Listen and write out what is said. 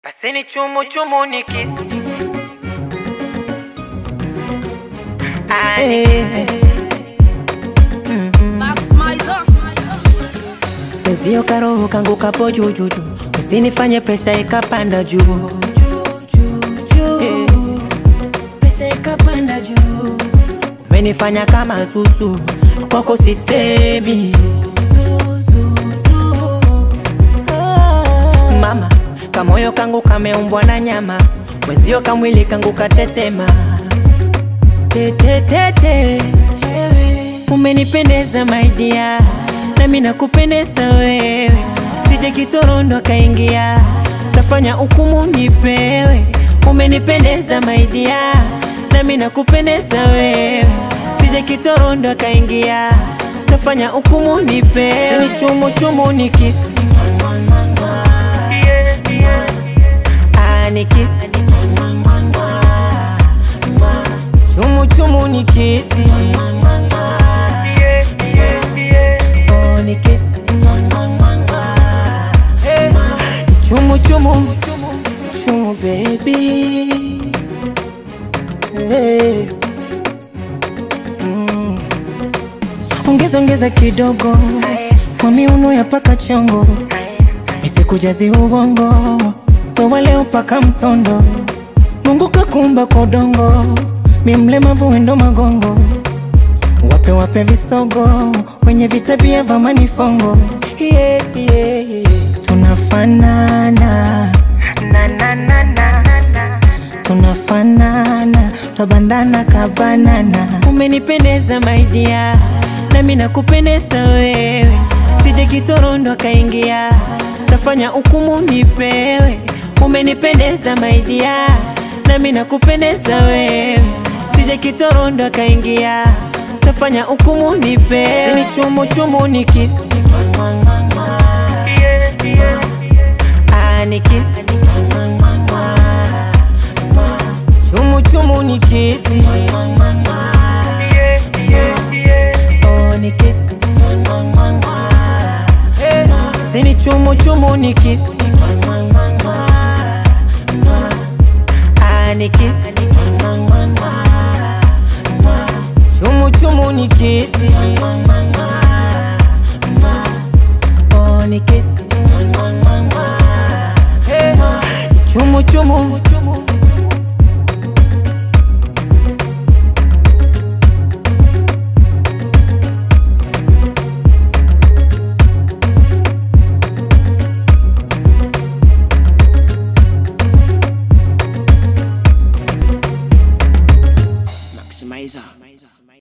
Paseni chumu chumu ni kisi Ah, ni kisi. Max Mizer. Mwenzio karoho kangu kapo jujuju, usinifanye presha ikapanda juu Eh, presha ikapanda juu, umenifanya kama susu, kwako sisemi mama, kamoyo kangu kameumbwa na nyama, mwenzio kamwili kangu katetema tetetete, umenipendeza maidia, nami nakupendeza wewe, sije kitorondo kaingia, tafanya hukumu nipewe, umenipendeza maidia, nami nakupendeza wewe, sije kitorondo kaingia, tafanya hukumu nipewe, ni chumu chumu ni kisi Ah, ni kisi chumu chumu ni kisi Oh, ni kisi Hey, chumu chumu chumu baby hey. mm. Ongeza ongeza kidogo kwa miuno ya paka chongo Nisikujazi ubongo wewe leo paka mtondo Mungu kakumba kwa udongo mi mlemavu wendo magongo wape wape visogo wenye vitabia vya manifongo yeah, yeah, yeah. tunafanana na, na, na, na, na. tunafanana twabandana kabanana umenipendeza maidia nami nakupendeza wewe sije kitorondo kaingia tafanya hukumu nipewe umenipendeza maidia nami nakupendeza wewe sije kitorondo kaingia tafanya hukumu nipewe ni chumu chumu ni kisi Ah, ni kisi chumu chumu ni kisi Oh, ni kisi Eh, sini chumu chumu ni kisi Ah, ni kisi chumu chumu ni kisi Oh, ni kisi Eh, chumu chumu Maximizer.